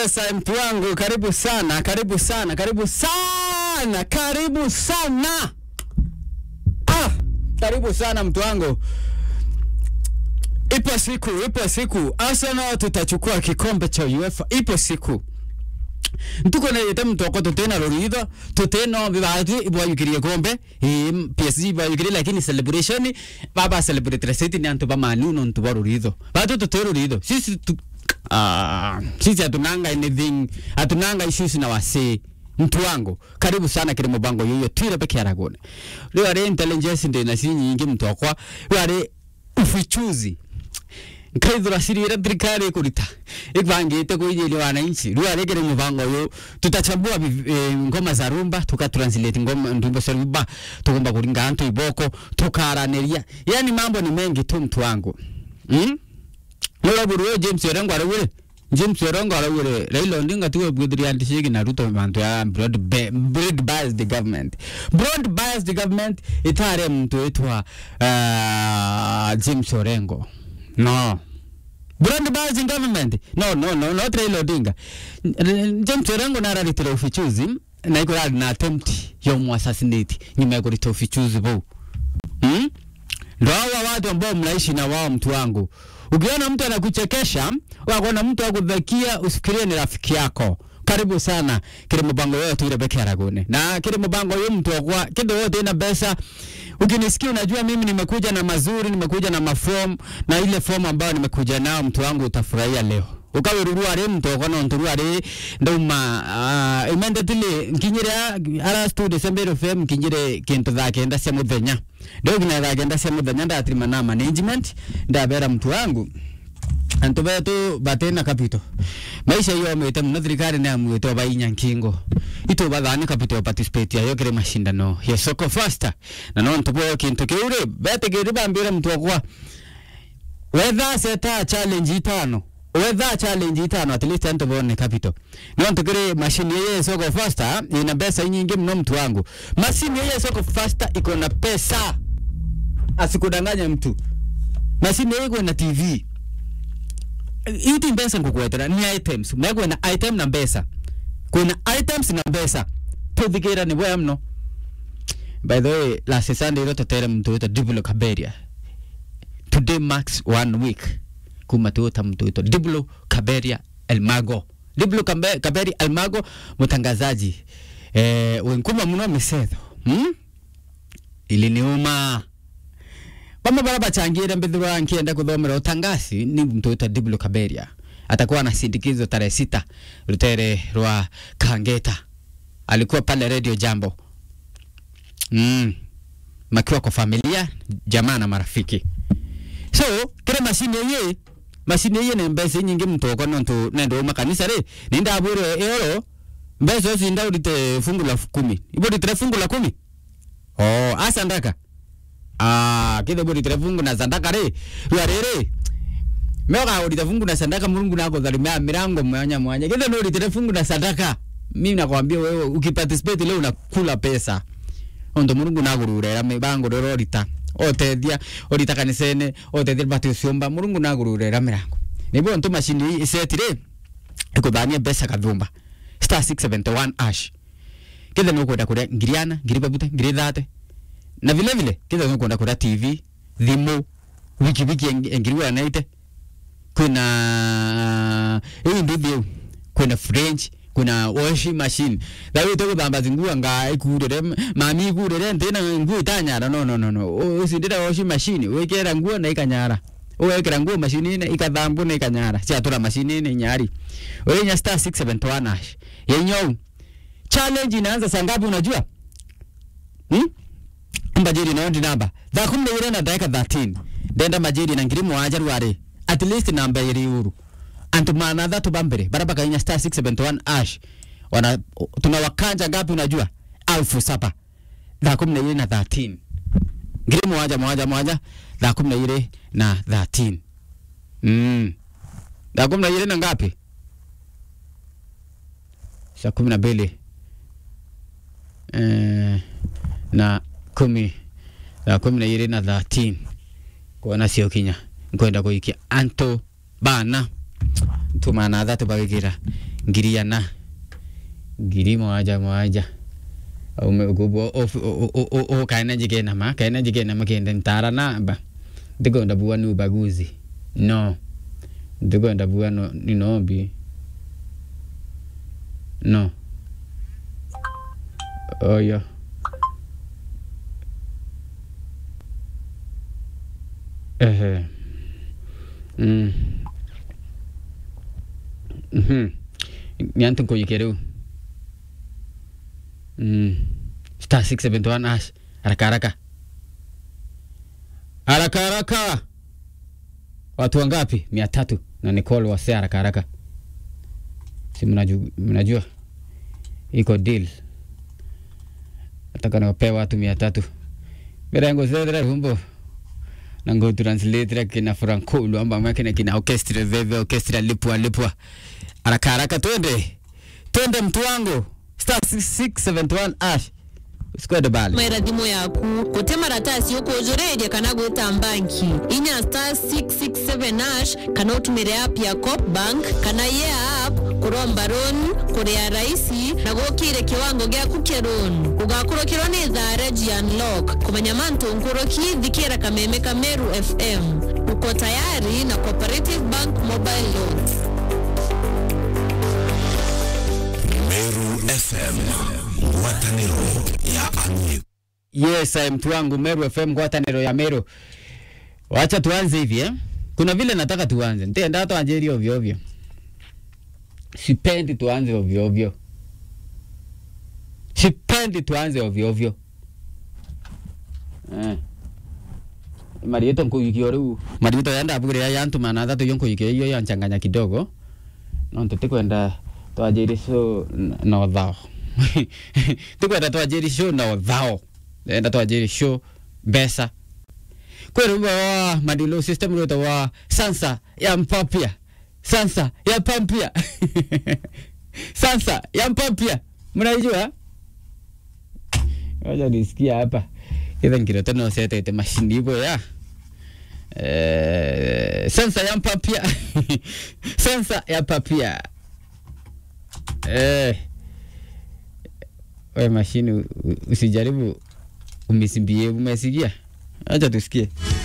Sasa mtu wangu, karibu sana, karibu sana, karibu sana, karibu sana. Ah, karibu sana mtu wangu. Ipo siku, ipo siku Arsenal tutachukua kikombe cha UEFA. Ipo siku ntuko nete mtoko tutena rorido tuteno bibati ibwayukirie kombe im PSG ibwayukirie lakini celebration baba celebrate city ni antu bamanu no ntu barorido batu tutero rorido sisi tu ah sisi hatunanga anything hatunanga issues na wase mtu wangu karibu sana kile mubango yoyo twire peke yaragone leo ari intelligence ndina si nyingi mtokwa leo ari ufichuzi nkaithura cirire thirikari kurita ibangite kuijiria wananchi riu arikire mubango uyu tutachambua vi- eh, ngoma za rumba tukatranslate ngoma ndumbo za rumba tukumba kuringa antu iboko tukaraniria yani mambo ni mengi tu mtu wangu mm? Nora buru yo James Orengo arawire James Orengo arawire Raila Odinga tuwe bwidiri antishiki na Ruto bantu ya broad ba- broad based government broad based government itare mtu etwa uh, James Orengo no broad based government no no no not Raila Odinga N- James Orengo nararitira ufichuzi na iko rari na attempt yo mu assassinate nyuma ya kurita ufichuzi bou hmm? ndo hawa watu ambao mnaishi na wao mtu wangu ukiona mtu anakuchekesha wakona mtu akudhakia usifikirie ni rafiki yako karibu sana kile mbango yote tuire peke aragune na kile mbango yo mtu akwa kido wote ina pesa ukinisikia unajua mimi nimekuja na mazuri nimekuja na maform na ile form ambayo nimekuja nao mtu wangu utafurahia leo ukawirurua ri mtu okono nturua ri ndauma uh, imende tili nkinyire ara stu december fm nkinyire kintu thaa kenda cia muthenya ndio kinya thaa kenda cia muthenya ndatirima na management ndabera mtu wangu antu betu batena kapito maisha iyo mete muno thirikari ni amwite bainya nkingo itu bathani kapito ya participate ya yokire mashindano ya soko faster na no ntubo kintu kiure bete kiri bambira mtu okwa wetha seta challenge itano wetha challenge itano at least antu bone capital no ntukire mashini yeye soko faster ina pesa nyingi mno mtu wangu mashini yeye soko faster iko na pesa asikudanganya mtu mashini yeye iko na tv iti mbesa ngukwetera ni items megwe na item na mbesa kuna items na mbesa tuthikira ni bwa mno by the way last sunday ro totere mtu wito diblo kaberia today marks one week kuma tuota mtu wito diblo kaberia elmago diblo Kambe- kaberia elmago mtangazaji eh wenkuma mno misetho hmm? iliniuma bamwe bara bachangire mbithirwa nkienda kuthomera utangasi ni mtu wita Diblo Kaberia atakuwa anasindikizwa tarehe sita rutere rwa Kangeta alikuwa pale Radio Jambo mm. makiwa kwa familia jamaa na marafiki so kire mashini ye mashini ye ne mbese nyingi mtu oko nontu nendo makanisa re ninda abure eoro mbese osi nda urite fungu la kumi ibo ritire fungu la kumi oh asa ndaka Ah, kithe buri fungu na sandaka ri rwa riri mega urite fungu na sandaka Mungu nako dhalimia milango mwanya mwanya kithe no urite fungu na sandaka mimi nakwambia wewe ukiparticipate leo unakula pesa ondo Mungu nagururera mibango rero rita otethia orita kanisene otethia batu ciomba Mungu nagururera milango nibo ntu mashini isetire ikuthania pesa kathumba star 671 ash kithe no kwenda kuria ngiriana ngiri babuta ngiri thate na vile vile kitha nkwenda kuria tv thimu wiki wiki eng- engiriwa naite kwina hii nduthi eu kwina french kwina washing machine thawi tuguthamba ngua nga ikurire mami ikurire ntina nguo itanyara no no no no usindira washing machine wikira nguo na ikanyara uwekira nguo mashinini ikathambwo na ikanyara ciatura mashinini nyari urinya star 671 ash yenyou challenge inaanza saa ngapi unajua hmm? mbajiri nayo ndi namba thaa kumi na ire na ndagika 13 ndenda majiri na ngiri mwanja rwari at least namba iri uru antu mana thatu bambere bara bakainya star 671 ash wana tunawakanja ngapi unajua alfu saba thaa kumi na ire na 13 ngiri mwanja mwanja mwanja thaa kumi na ire na 13 mm. thaa kumi na ire na ngapi saa kumi na mbili eh, na kumi thaa kumi na ire na 13 kuona sio kinya nkwenda kuikia anto bana tumana thatu bagikira ngiriana ngiri moja moja kubwo ukaena jikenama kaena jikenama kende ntara namba ndikwenda bua ni ubaguzi no ndikwenda bua no, ni nombi no oyo ehe mm. mhm nyantu nkoyike rĩu mm. star 671 ash haraka haraka haraka haraka watu wangapi mia tatu na Nicole wase haraka haraka si mnajua, mnajua iko deal nataka niwapee watu mia tatu mirengo zethera rumbo na ngo translate kina frankulu amba mwakina kina orchestra veve orchestra lipwa lipwa haraka haraka twende twende mtu wangu star 671 ash usikwende bali mera thimu yaku gute maratasi ukujureria kana gwita banki inya star 667 ash kana utumire app ya cop bank kana ye app kuromba loan kuria raisi na gukire kiwango giaku kia loan ugakurukirwo ni thare unlock kumenya mantu nkuruki thikira kameme kameru fm uko tayari na cooperative bank mobile loans Meru FM ngwatanĩro ya Anui. yes eh, mtu wangu Meru FM ngwatanĩro ya Meru wacha tuanze hivi eh? kuna vile nataka tuanze ntenda tuanjeri ovyo ovyo sipendi tuanze ovyo ovyo sipendi tuanze ovyo ovyo eh. marieto nkuyikio riu marieto yanda abugiria yantuma na thatu yo nkuyikio iyo yanchanganya kidogo no tutikwenda twajiri show n- na thao tikwenda twajiri show na thao enda twajiri show mbeca kwä rä wa madilo system rä wa sansa ya mpapia sansa ya pampia sansa ya mpapia mnaijua wacha nisikia hapa itha nkirete no setete mashini hivyo ya eh, sansa ya mpapia sansa ya papia eh, we mashini u- u- usijaribu umisimbie umesikia acha tusikie